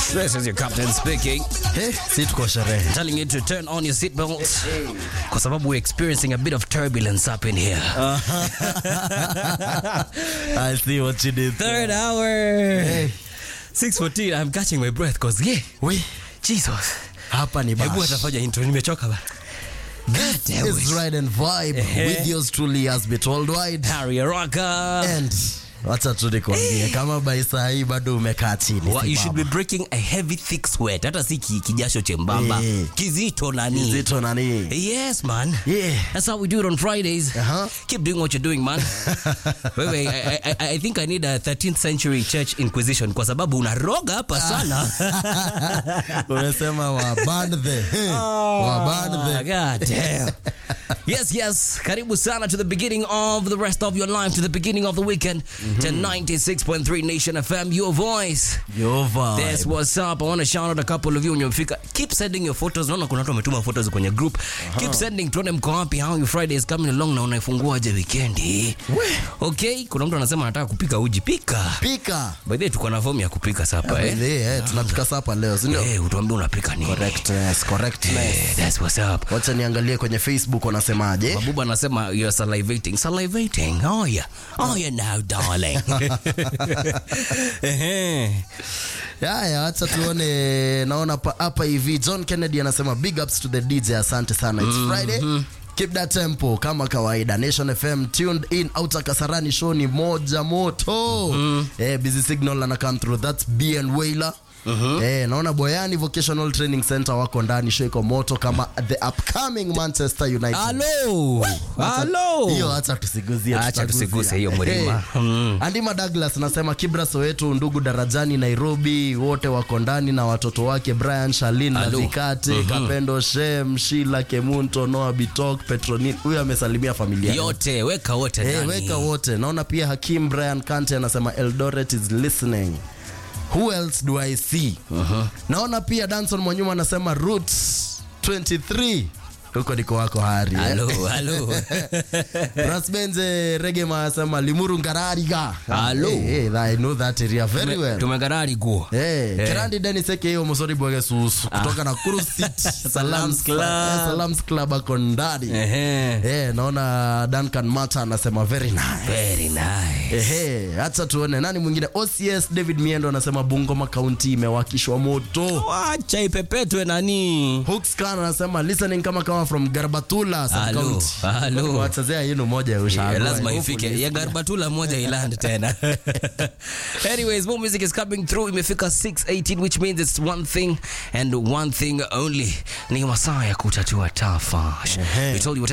This is your captain speaking. Hey, si tuko sherehe. Telling you to turn on your seatbelts. Kwa sababu we're experiencing a bit of turbulence up in here. I see what you did. Third hour. Hey. 614. I'm catching my breath cause yeah. We, Jesus. hapa ni Hebu bash. atafanya intro nimechoka ba. God damn It's it. Ride and Vibe Ehe. with yours truly has been told wide. Harry Araka. And wacha tu nikwambie kama by saa hii bado umekaa chini. Well, you should be simama. breaking a heavy thick sweat. Hata si ki- kijasho chembamba. Eh. Kizito nani. Zito nani? Yes, man. Yeah. That's how we do it on Fridays. Uh-huh. Keep doing what you're doing, man. wait, wait, I, I, I think I need a 13th century church inquisition kwa sababu unaroga hapa sana. Umesema wa ban the. Wa ban Ah, the. God damn. yes, yes. Karibu sana to the beginning of the rest of your life, to the beginning of the weekend, to 96.3 Nation FM, your voice. Your vibe. That's what's up. I want to shout out a couple of you when you Keep sending your photos. Naona kuna watu wametuma photos kwenye group. Keep sending tuone mko wapi. How your Friday is coming along na unaifunguaje weekendi. Okay, kuna mtu anasema anataka kupika uji. Pika. Pika. By the way, tuko na fomu ya kupika sapa eh. Eh, eh, tunapika sapa leo, si ndio? Eh, utuambie unapika nini? Correctness, correctness. Eh, that's what's up. Wacha niangalie kwenye Facebook wanasemaje. Babuba anasema you're salivating. Salivating. Oh yeah. Oh yeah now, darling. Ehe. Haya, acha tuone. Naona pa- hapa hivi John Kennedy anasema big ups to the DJ, asante sana. It's Friday. Keep that tempo kama kawaida. Nation FM tuned in. Outer Kasarani show ni moja moto. Eh, busy signal ana come through. That's BN Wailer. Eh, naona Boyani Vocational Training Center wako ndani, show iko moto kama the upcoming Manchester United. Hello. Hello. Hiyo acha tusiguzie. Acha tutagusia. tusiguse hiyo mlima. Hey. Mm. Andima Douglas nasema Kibra Soweto, ndugu darajani Nairobi, wote wako ndani na watoto wake Brian Shalin na Alo. Vikate Kapendo Shem Shila Kemunto Noah Bitok Petronin. Huyu amesalimia familia Yote weka wote Hey, ndani. weka wote. Naona pia Hakim Brian Kante anasema Eldoret is listening. Who else do I see? Naona pia Danson Mwanyuma anasema Roots 23 huko ndiko wako hari eh? Hello, hello. Rasbenze Regema anasema Limuru Ngarariga. Hello. Hey, hey, I know that area very well. Tumegarari guo. Hey, Eh. Kirandi Dennis aka hiyo Mosori Bwege Susu kutoka Nakuru City Salams Club. Eh, Salams Club ako ndani. Ehe. Eh, naona Duncan Mata anasema very nice. Very nice. Ehe, acha tuone nani mwingine. OCS David Miendo anasema Bungoma County imewakishwa moto. Wacha ipepetwe nani? Hooks Khan anasema listening kama kama from Garbatula sub Hello, county. hello. Wachezea yenu moja ya Yeah, ushago. lazima ifike ya garbatula moja iland tena anyways more music is coming through imefika 618 which means it's one thing and one thing only ni masaa ya kutatua tafash we told you